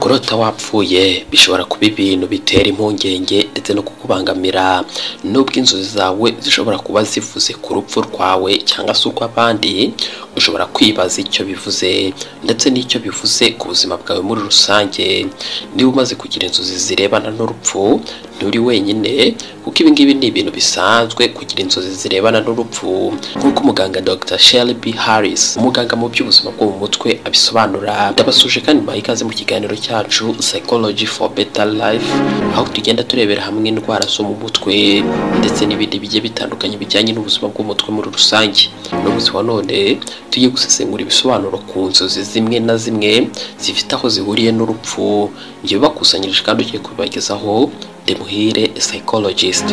kurota wapfuye bishobora kuba ibintu bitera impungenge ndetse no kukubangamira nubwo inzozi zawe zishobora kuba zivuze ku rupfu rwawe cyangwa se urw'abandi ushobora kwibaza icyo bivuze ndetse n'icyo bivuze ku buzima bwawe muri rusange niba umaze kugira inzozi zirebana n'urupfu nturi wenyine kuko ibi ngibi ni ibintu bisanzwe kugira inzozi zirebana n'urupfu nk'uko umuganga Dr Shelby Harris umuganga mu by'ubuzima bwo mu mutwe abisobanura ndabasuje kandi mbaha ikaze mu kiganiro cyacu Psychology for Better Life aho tugenda turebera hamwe indwara zo mu mutwe ndetse n'ibindi bigiye bitandukanye bijyanye n'ubuzima bw'umutwe muri rusange n'umunsi wa none tujye gusesengura ibisobanuro ku nzozi zimwe na zimwe zifite aho zihuriye n'urupfu njye bakusanyirije kandi ugiye kubibagezaho Demuhire psychologist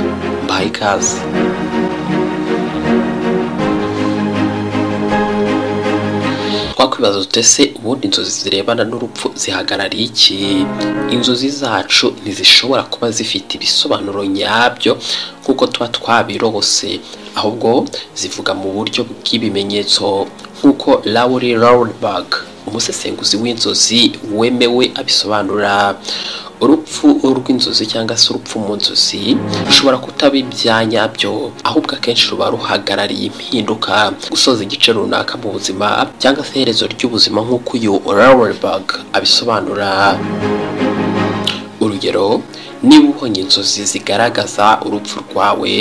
mbahaye ikaze twakwibaza dute se ubundi inzozi zirebana n'urupfu zihagarariye iki inzozi zacu ntizishobora kuba zifite ibisobanuro nyabyo nk'uko tuba twabirose ahubwo zivuga mu buryo bw'ibimenyetso nk'uko Laurie Roundberg umusesenguzi w'inzozi wemewe abisobanura urupfu rw'inzozi cyangwa se urupfu mu nzozi rushobora kutaba ibyanyabyo ahubwo akenshi ruba ruhagarariye impinduka gusoza igice runaka mu buzima cyangwa se iherezo ry'ubuzima nk'uko uyu Lauerberg abisobanura urugero niba ubonye inzozi zigaragaza urupfu rwawe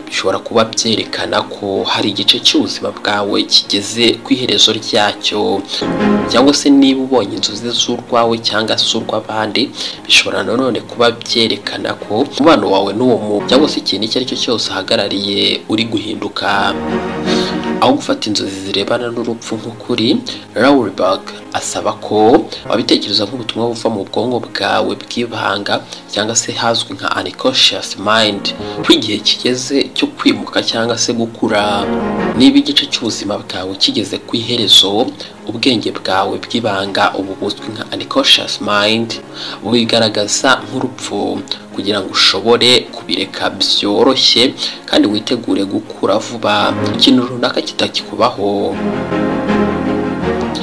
bishobora kuba byerekana ko hari igice cy'ubuzima bwawe kigeze ku iherezo ryacyo cyangwa se niba ubonye inzozi z'urwawe cyangwa se urw'abandi bishobora nanone kuba byerekana ko umubano wawe n'uwo muntu cyangwa se ikintu icyo ari cyo cyose uhagarariye uri guhinduka aho gufata inzozi zirebana n'urupfu nk'ukuri Lauerberg asaba ko wabitekereza nk'ubutumwa buva mu bwonko bwawe bw'ibanga cyangwa se hazwi nka unconscious mind ko igihe kigeze cyo kwimuka cyangwa se gukura niba igice cy'ubuzima bwawe kigeze ku iherezo ubwenge bwawe bw'ibanga ubu buzwi nka unconscious mind bubigaragaza nk'urupfu kugira ngo ushobore kubireka byoroshye kandi witegure gukura vuba ikintu runaka kitakikubaho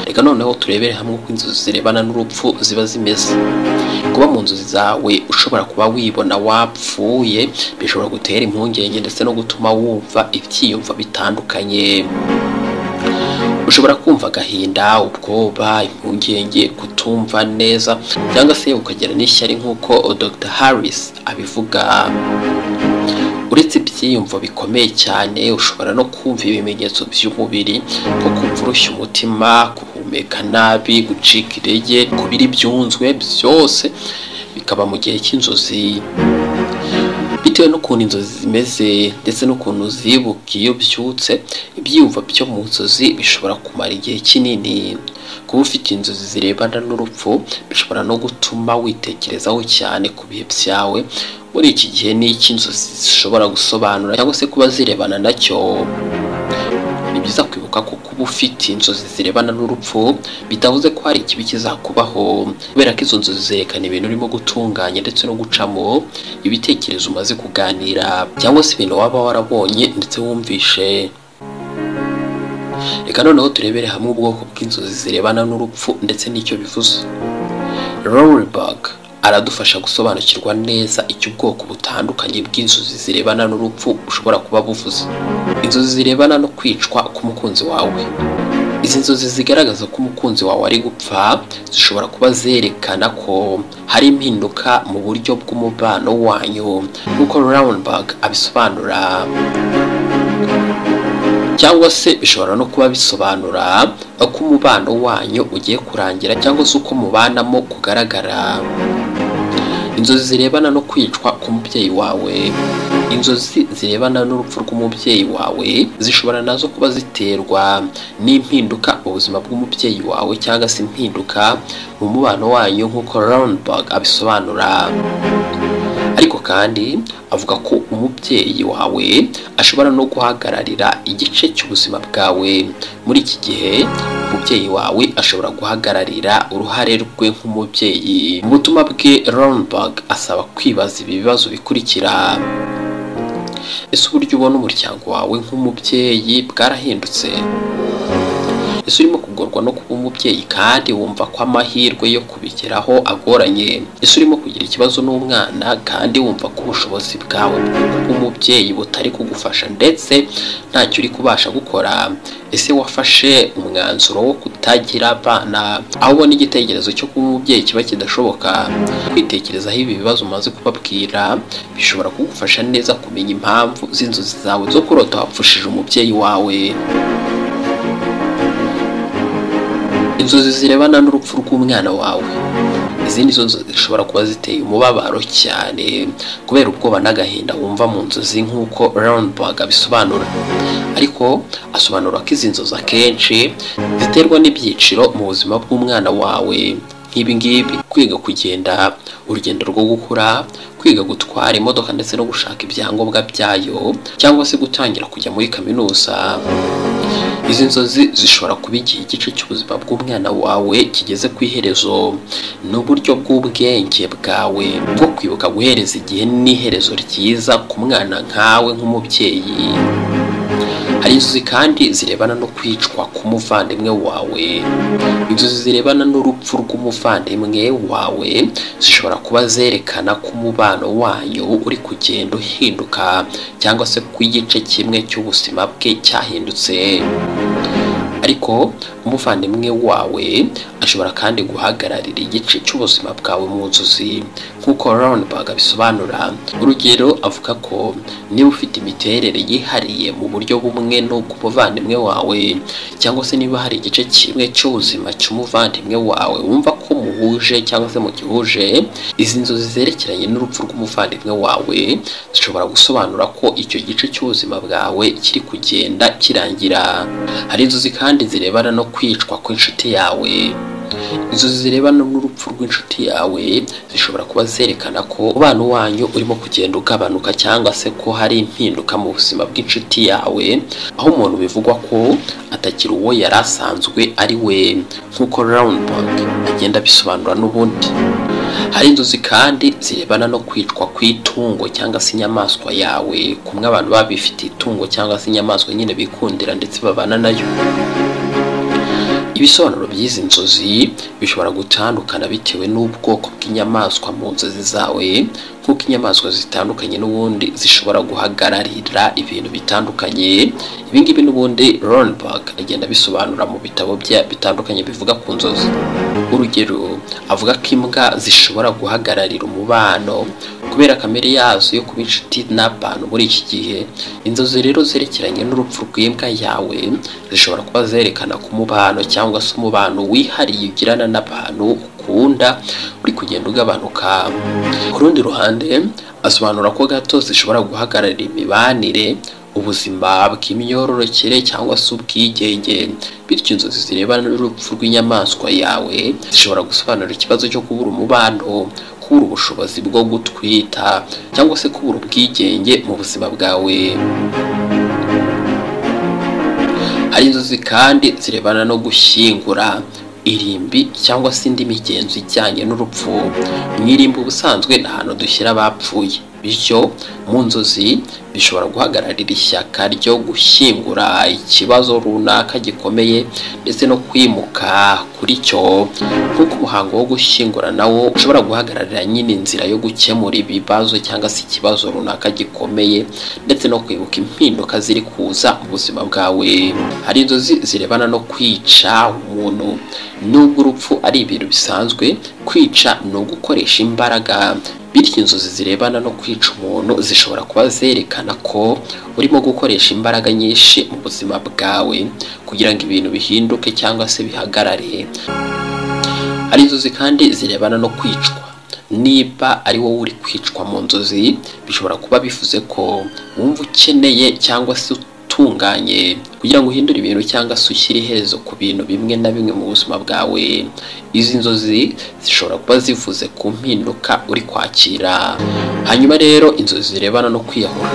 reka noneho turebere hamwe uko inzozi zirebana n'urupfu ziba zimeze kuba mu nzozi zawe ushobora kuba wibona wapfuye bishobora gutera impungenge ndetse no gutuma wumva ibyiyumvo bitandukanye ushobora kumva agahinda ubwoba impungenge kutumva neza cyangwa se ukagira n'ishyari nk'uko Dr Harris abivuga uretse ibyiyumvo bikomeye cyane ushobora no kumva ibimenyetso by'umubiri nko kumva urushya umutima guhumeka nabi gucika intege kubira ibyunzwe byose bikaba mu gihe cy'inzozi bitewe n'ukuntu inzozi zimeze ndetse n'ukuntu zibuka iyo byutse ibyiyumvo byo mu nzozi bishobora kumara igihe kinini kuba ufite inzozi zirebana n'urupfu bishobora no gutuma witekerezaho cyane ku bihe byawe muri iki gihe n'iki inzozi zishobora gusobanura cyangwa se kuba zirebana nacyo ni byiza kwibuka ko kuba ufite inzozi zirebana n'urupfu bitavuze ko hari ikibi kizakubaho kubera ko izo nzozi zerekana ibintu urimo gutunganya ndetse no gucamo ibitekerezo umaze kuganira cyangwa se ibintu waba warabonye ndetse wumvishe reka noneho turebere hamwe ubwoko bw'inzozi zirebana n'urupfu ndetse n'icyo bivuze Rollback aradufasha gusobanukirwa neza icyo ubwoko butandukanye bw'inzozi zirebana n'urupfu ushobora kuba buvuze inzozi zirebana no kwicwa k'umukunzi wawe izi nzozi zigaragaza ko umukunzi wawe ari gupfa zishobora kuba zerekana ko hari impinduka mu buryo bw'umubano wanyu nk'uko Roundberg abisobanura cyangwa se bishobora no kuba bisobanura ko umubano wanyu ugiye kurangira cyangwa se uko mubanamo kugaragara inzozi zirebana no kwicwa k'umubyeyi wawe inzozi zirebana n'urupfu rw'umubyeyi wawe zishobora nazo kuba ziterwa n'impinduka mu buzima bw'umubyeyi wawe cyangwa se impinduka mu mubano wanyu nk'uko Roundberg abisobanura ariko kandi avuga ko umubyeyi wawe ashobora no guhagararira igice cy'ubuzima bwawe muri iki gihe umubyeyi wawe ashobora guhagararira uruhare rwe nk'umubyeyi mu butumwa bwe Roundberg asaba kwibaza ibi bibazo bikurikira ese uburyo ubona umuryango wawe nk'umubyeyi bwarahindutse ese urimo kugorwa no kuba nk'umubyeyi kandi wumva ko amahirwe yo kubigeraho agoranye ese urimo kugira ikibazo n'umwana kandi wumva ko ubushobozi bwawe bw'umubyeyi butari kugufasha ndetse ntacyo uri kubasha gukora ese wafashe umwanzuro wo kutagira abana aho ubona igitekerezo cyo kuba umubyeyi kiba kidashoboka kwitekerezaho ibi bibazo umaze kubabwira bishobora kugufasha neza kumenya impamvu z'inzozi zawe zo kurota wapfushije umubyeyi wawe inzozi zirebana n'urupfu rw'umwana wawe izindi zo zishobora kuba ziteye umubabaro cyane kubera ubwoba n'agahinda wumva mu nzozi nk'uko Roundberg abisobanura ariko asobanura ko izi nzozi akenshi ziterwa n'ibyiciro mu buzima bw'umwana wawe nk'ibingibi kwiga kugenda urugendo rwo gukura kwiga gutwara imodoka ndetse no gushaka ibyangombwa byayo cyangwa se gutangira kujya muri kaminuza izi nzozi zishobora kuba igihe igice cy'ubuzima bw'umwana wawe kigeze ku iherezo ni uburyo bw'ubwenge bwawe bwo kwibuka guhereza igihe n'iherezo ryiza ku mwana nkawe nk'umubyeyi hari inzozi kandi zirebana no kwicwa k'umuvandimwe wawe inzozi zirebana n'urupfu rw'umuvandimwe wawe zishobora kuba zerekana ko umubano wanyu uri kugenda uhinduka cyangwa se ko igice kimwe cy'ubuzima bwe cyahindutse ariko umuvandimwe wawe ashobora kandi guhagararira igice cy'ubuzima bwawe mu nzozi nk'uko Roundberg abisobanura urugero avuga ko niba ufite imiterere yihariye mu buryo bumwe n'ubw'umuvandimwe wawe cyangwa se niba hari igice kimwe cy'ubuzima cy'umuvandimwe wawe wumva ko muhuje cyangwa se mugihuje izi nzozi zerekeranye n'urupfu rw'umuvandimwe wawe zishobora gusobanura ko icyo gice cy'ubuzima bwawe kiri kugenda kirangira hari inzozi kandi zirebana no kwicwa kw'inshuti yawe inzozi zirebana n'urupfu rw'inshuti yawe zishobora kuba zerekana ko umubano wanyu urimo kugenda ugabanuka cyangwa se ko hari impinduka mu buzima bw'inshuti yawe aho umuntu bivugwa ko atakiri uwo yari asanzwe ari we nk'uko Roundberg agenda abisobanura n'ubundi hari inzozi kandi zirebana no kwicwa kw'itungo cyangwa se inyamaswa yawe kumwe abantu baba bifitiye itungo cyangwa se inyamaswa nyine bikundira ndetse babana nayo ibisobanuro by'izi nzozi bishobora gutandukana bitewe n'ubwoko bw'inyamaswa mu nzozi zawe nk'uko inyamaswa zitandukanye n'ubundi zishobora guhagararira ibintu bitandukanye ibingibi n'ubundi Roundberg agenda abisobanura mu bitabo bye bitandukanye bivuga ku nzozi urugero avuga ko imbwa zishobora guhagararira umubano kubera kamere yazo yo kuba inshuti n'abantu muri iki gihe inzozi rero zerekeranye n'urupfu rw'imbwa yawe zishobora kuba zerekana ku mubano cyangwa se umubano wihariye ugirana n'abantu ukunda uri kugenda ugabanuka ku rundi ruhande asobanura ko gato zishobora guhagararira imibanire ubuzima bw'imyororokere cyangwa se ubwigenge bityo inzozi zirebana n'urupfu rw'inyamaswa yawe zishobora gusobanura ikibazo cyo kubura umubano kubura ubushobozi bwo gutwita cyangwa se kubura ubwigenge mu buzima bwawe hari inzozi kandi zirebana no gushyingura irimbi cyangwa se indi migenzo ijyanye n'urupfu mu irimbi ubusanzwe ni ahantu dushyira abapfuye bityo mu nzozi bishobora guhagararira ishyaka ryo gushyingura ikibazo runaka gikomeye ndetse no kwimuka kuri cyo nk'uko umuhango wo gushyingura nawo ushobora guhagararira nyine inzira yo gukemura ibibazo cyangwa se ikibazo runaka gikomeye ndetse no kwibuka impinduka ziri kuza mu buzima bwawe hari inzozi zirebana no kwica umuntu nubwo urupfu ari ibintu bisanzwe kwica ni ugukoresha imbaraga bityo inzozi zirebana no kwica umuntu zishobora kuba zerekana ko urimo gukoresha imbaraga nyinshi mu buzima bwawe kugira ngo ibintu bihinduke cyangwa se bihagarare hari inzozi kandi zirebana no kwicwa niba ari wowe uri kwicwa mu nzozi bishobora kuba bivuze ko wumva ukeneye cyangwa se utunganye kugira ngo uhindure ibintu cyangwa se ushyire iherezo ku bintu bimwe na bimwe mu buzima bwawe izi nzozi zishobora kuba zivuze ku mpinduka uri kwakira hanyuma rero inzozi zirebana no kwiyahura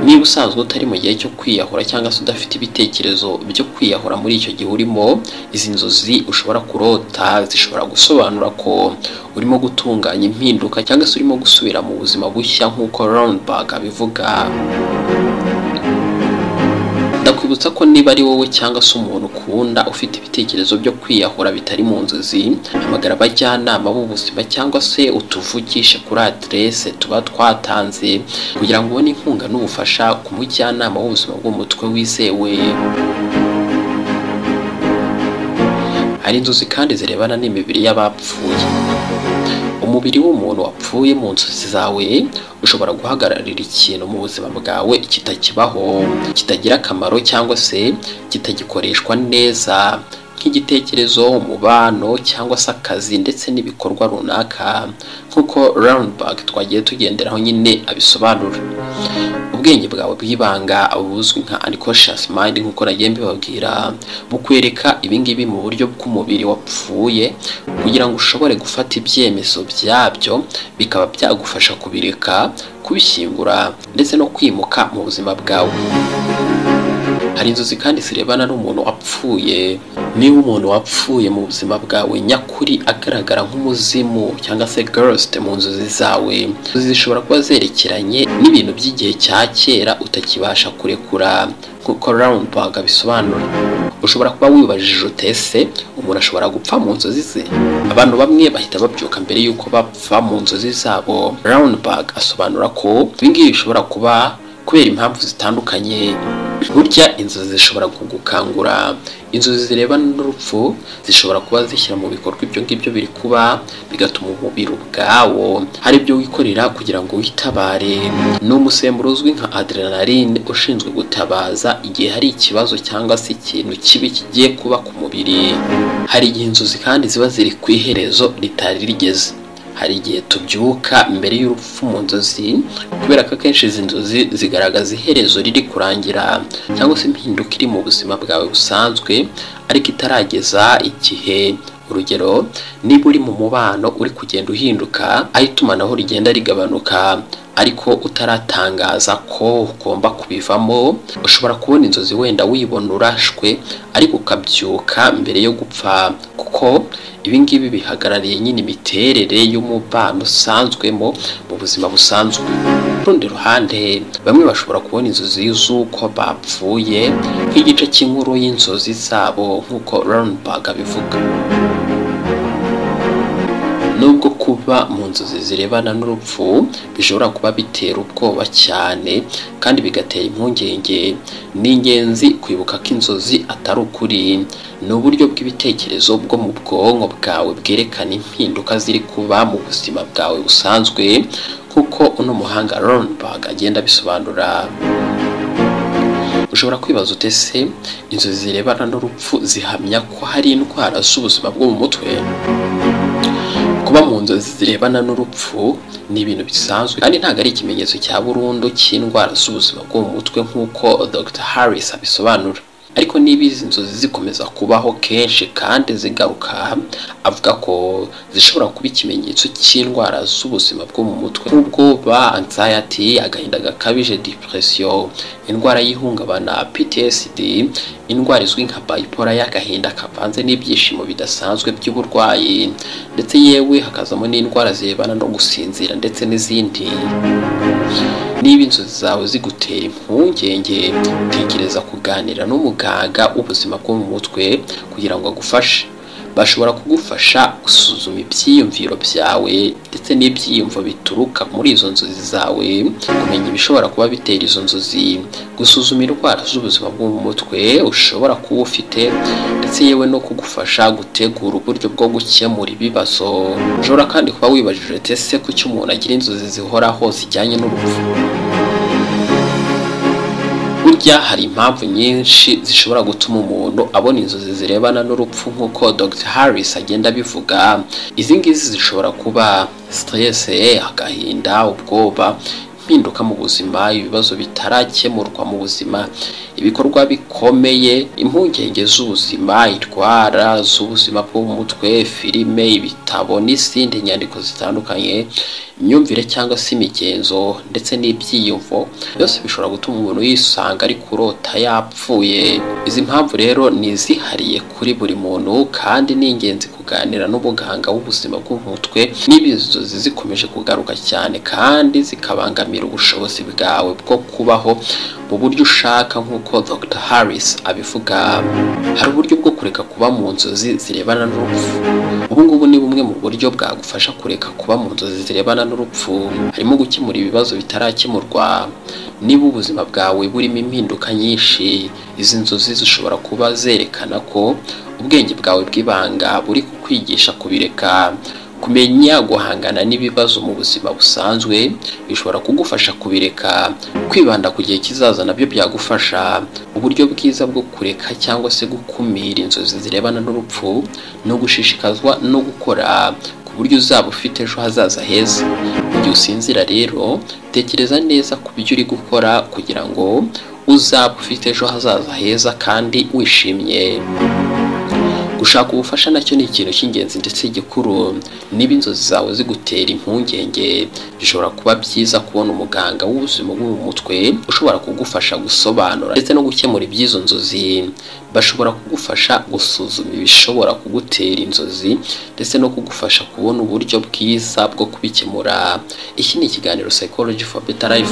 niba usanzwe utari mu gihe cyo kwiyahura cyangwa se udafite ibitekerezo byo kwiyahura muri icyo gihe urimo izi nzozi ushobora kurota zishobora gusobanura ko urimo gutunganya impinduka cyangwa se urimo gusubira mu buzima bushya nk'uko Roundberg abivuga ndakwibutsa ko niba ari wowe cyangwa se umuntu ukunda gahunda ufite ibitekerezo byo kwiyahura bitari mu nzozi hamagara abajyanama b'ubuzima cyangwa se utuvugishe kuri aderese tuba twatanze kugira ngo ubone inkunga n'ubufasha ku mujyanama w'ubuzima bw'umutwe wizewe hari inzozi kandi zirebana n'imibiri y'abapfuye umubiri w'umuntu wapfuye mu nzozi zawe ushobora guhagararira ikintu mu buzima bwawe kitakibaho kitagira akamaro cyangwa se kitagikoreshwa neza nk'igitekerezo umubano cyangwa se akazi ndetse n'ibikorwa runaka nk'uko Roundback twagiye tugenderaho nyine abisobanura ubwenge bwawe bw'ibanga buzwi nka unconscious mind nk'uko nagiye mbibabwira bukwereka ibingibi mu buryo bw'umubiri wapfuye kugira ngo ushobore gufata ibyemezo byabyo bikaba byagufasha kubireka kubishyingura ndetse no kwimuka mu buzima bwawe hari inzozi kandi zirebana n'umuntu wapfuye niba umuntu wapfuye mu buzima bwawe nyakuri agaragara nk'umuzimu cyangwa se ghost mu nzozi zawe inzozi zishobora kuba zerekeranye n'ibintu by'igihe cya kera utakibasha kurekura nk'uko roundbag abisobanura ushobora kuba wibajije utese umuntu ashobora gupfa mu nzozi ze abantu bamwe bahita babyuka mbere y'uko bapfa mu nzozi zabo roundbag asobanura ko ibingibi bishobora kuba kubera impamvu zitandukanye burya inzozi zishobora kugukangura inzozi zirebana n'urupfu zishobora kuba zishyira mu bikorwa ibyo ngibyo biri kuba bigatuma umubiri ubwawo hari ibyo wikorera kugira ngo witabare ni umusemburo uzwi nka adrenaline ushinzwe gutabaza igihe hari ikibazo cyangwa se ikintu kibi kigiye kuba ku mubiri hari igihe inzozi kandi ziba ziri ku iherezo ritari rigeze hari igihe tubyuka mbere y'urupfu mu nzozi kubera ko akenshi izi nzozi zigaragaza iherezo riri kurangira cyangwa se impinduka iri mu buzima bwawe busanzwe ariko itarageza igihe urugero niba uri mu mubano uri kugenda uhinduka aho itumanaho rigenda rigabanuka ariko utaratangaza ko ugomba kubivamo ushobora kubona inzozi wenda wibona urashwe ariko ukabyuka mbere yo gupfa kuko ibi ngibi bihagarariye nyine imiterere y'umubano usanzwemo mu buzima busanzwe rundi ruhande bamwe bashobora kubona inzozi z'uko bapfuye nk'igice cy'inkuru y'inzozi zabo nk'uko Roundbag abivuga nubwo kuba mu nzozi zirebana n'urupfu bishobora kuba bitera ubwoba cyane kandi bigatera impungenge ni ingenzi kwibuka ko inzozi atari ukuri ni uburyo bw'ibitekerezo bwo mu bwonko bwawe bwerekana impinduka ziri kuba mu buzima bwawe busanzwe nk'uko uno muhanga Roundbag agenda abisobanura ushobora kwibaza utese inzozi zirebana n'urupfu zihamya ko hari indwara z'ubuzima bwo mu mutwe kuba mu nzozi zirebana n'urupfu ni ibintu bisanzwe kandi ntabwo ari ikimenyetso cya burundu cy'indwara z'ubuzima bwo mu mutwe nk'uko Dr Harris abisobanura ariko niba izi nzozi zikomeza kubaho kenshi kandi zigaruka avuga ko zishobora kuba ikimenyetso cy'indwara z'ubuzima bwo mu mutwe nk'ubwoba anxiety agahinda gakabije depression indwara y'ihungabana PTSD indwara izwi nka bayipora y'agahinda kavanze n'ibyishimo bidasanzwe by'uburwayi ndetse yewe hakazamo n'indwara zirebana no gusinzira ndetse n'izindi niba inzozi zawe zigutera impungenge tekereza kuganira n'umuganga w'ubuzima bwo mu mutwe kugira ngo agufashe bashobora kugufasha gusuzuma ibyiyumviro byawe ndetse n'ibyiyumvo bituruka muri izo nzozi zawe kumenya ibishobora kuba bitera izo nzozi gusuzuma indwara z'ubuzima bwo mu mutwe ushobora kuba ufite ndetse yewe no kugufasha gutegura uburyo bwo gukemura ibibazo ushobora kandi kuba wibajije ese kuki umuntu agira inzozi zihoraho zijyanye n'urupfu burya hari impamvu nyinshi zishobora gutuma umuntu abona inzozi zirebana n'urupfu nk'uko Dr Harris agenda abivuga izi ngizi zishobora kuba stress agahinda ubwoba impinduka mu buzima ibibazo bitarakemurwa mu buzima ibikorwa bikomeye impungenge z'ubuzima indwara z'ubuzima bwo mu mutwe filime ibitabo n'izindi nyandiko zitandukanye imyumvire cyangwa se imigenzo ndetse n'ibyiyumvo byose bishobora gutuma umuntu yisanga ari kurota yapfuye izi mpamvu rero ni izihariye kuri buri muntu kandi ni ingenzi kuganira n'ubuganga w'ubuzima bw'umutwe niba izo nzozi zikomeje kugaruka cyane kandi zikabangamira ubushobozi bwawe bwo kubaho mu buryo ushaka nk'uko Dr Harris abivuga hari uburyo bwo kureka kuba mu nzozi zirebana n'urupfu ubu ngubu ni bumwe mu buryo bwagufasha kureka kuba mu nzozi zirebana n'urupfu harimo gukemura ibibazo bitarakemurwa niba ubuzima bwawe burimo impinduka nyinshi izi nzozi zishobora kuba zerekana ko ubwenge bwawe bw'ibanga buri kukwigisha kubireka kumenya guhangana n'ibibazo mu buzima busanzwe bishobora kugufasha kubireka kwibanda ku gihe kizaza nabyo byagufasha uburyo bwiza bwo kureka cyangwa se gukumira inzozi zirebana n'urupfu no gushishikazwa no gukora ku buryo uzaba ufite ejo hazaza heza igihe usinzira rero tekereza neza ku byo uri gukora kugira ngo uzaba ufite ejo hazaza heza kandi wishimye gushaka ubufasha nacyo ni ikintu cy'ingenzi ndetse gikuru niba inzozi zawe zigutera impungenge bishobora kuba byiza kubona umuganga w'ubuzima bwo mu mutwe ushobora kugufasha gusobanura ndetse no gukemura iby'izo nzozi bashobora kugufasha gusuzuma ibishobora kugutera inzozi ndetse no kugufasha kubona uburyo bwiza bwo kubikemura iki ni ikiganiro psychology for better life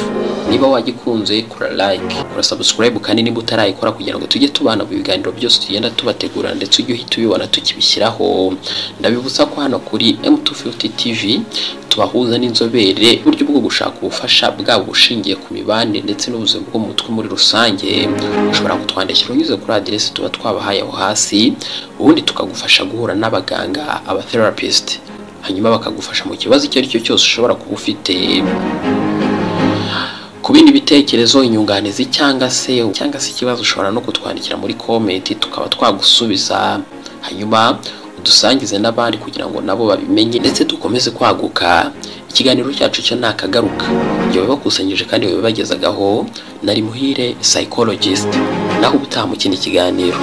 niba wagikunze kura like kura subscribe kandi niba utarayikora kugira ngo tujye tubana mu biganiro byose tugenda tubategura ndetse ujye uhita ubibona tukibishyiraho ndabibutsa ko hano kuri M250 TV tubahuza n'inzobere uburyo bwo gushaka ubufasha bwabo bushingiye ku mibanire ndetse n'ubuzima bwo mu mutwe muri rusange ushobora kutwandikira unyuze kuri aderesi tuba twabahaye aho hasi ubundi tukagufasha guhura n'abaganga abatherapist hanyuma bakagufasha mu kibazo icyo ari cyo cyose ushobora kuba ufite ku bindi bitekerezo inyunganizi cyangwa se cyangwa se ikibazo ushobora no kutwandikira muri komenti tukaba twagusubiza hanyuma dusangize n'abandi kugira ngo nabo babimenye ndetse dukomeze kwaguka ikiganiro cyacu cyo ntakagaruka ibyo bibakusanyije kandi babibagezagaho nari muhire psychologist naho ubutaha mu kindi kiganiro